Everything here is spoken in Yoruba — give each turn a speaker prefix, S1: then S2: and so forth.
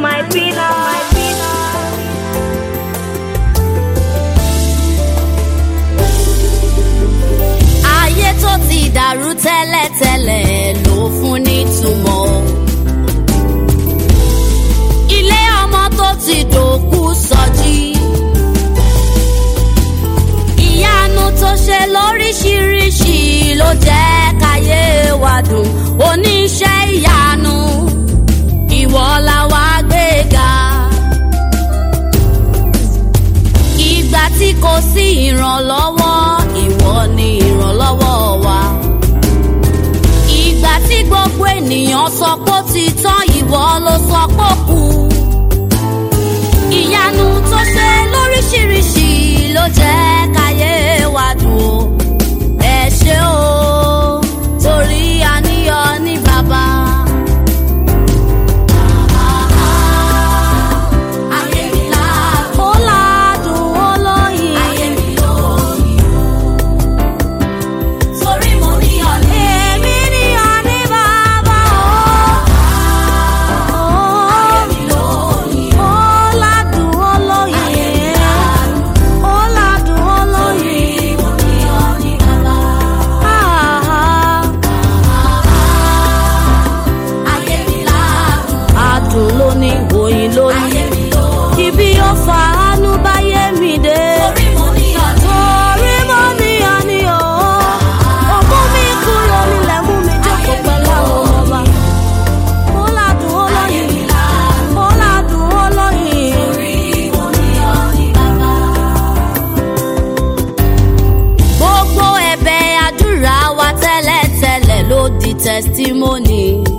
S1: my pillar. My pillar.
S2: ayé tó ti dàrú tẹ́lẹ̀tẹ́lẹ̀ ló fún nítumọ̀. ilé ọmọ tó ti dòkú sọjí. ìyanu tó ṣe lóríṣiríṣi ló jẹ́ káyé wa dùn oníṣẹ́ ìyanu ìwọ la wá gbéga. ìgbà tí kò sí ìrànlọ́wọ́ ìwọ ni ìrànlọ́wọ́ wa. ìgbà tí gbogbo ènìyàn sọ pé ó ti tán ìwọ ló sọ pé ó kù. ìyanu tó ṣe lóríṣiríṣi ló jẹ́ káyé wa dùn ó. ẹ ṣé o torí àníyàn ní bàbá. Ayé mi ládùn. Ó ládùn ó lóyin. Ayé mi lóyin o. Torí mo ní ọ̀lẹ́. Èmi ní ọ̀ní bàbá o. Ayé mi lóyin. Ó ládùn ó lóyin. Ayé mi ládùn. Ó ládùn ó lóyin. Torí mo ní ọ̀ní bàbá. Ayé mi ládùn. Adùn ló ní oyin lóyin. Ayé mi lóyin. Ibi ó fa àánú báyé mi dé. Torí mo ní ọ̀ní. Torí mo ní ọ̀ní o. Ó mú mi kúrò nílẹ̀ mú mi jókòó pẹ̀lú àwọn ọba. Ó ládùn ó lóyin. Ó ládùn ó lóyin. Torí mo ní ọ̀ní bàbá gbogbo ẹ̀bẹ̀ àdúrà wa tẹ́lẹ̀tẹ́lẹ̀ ló di testimony.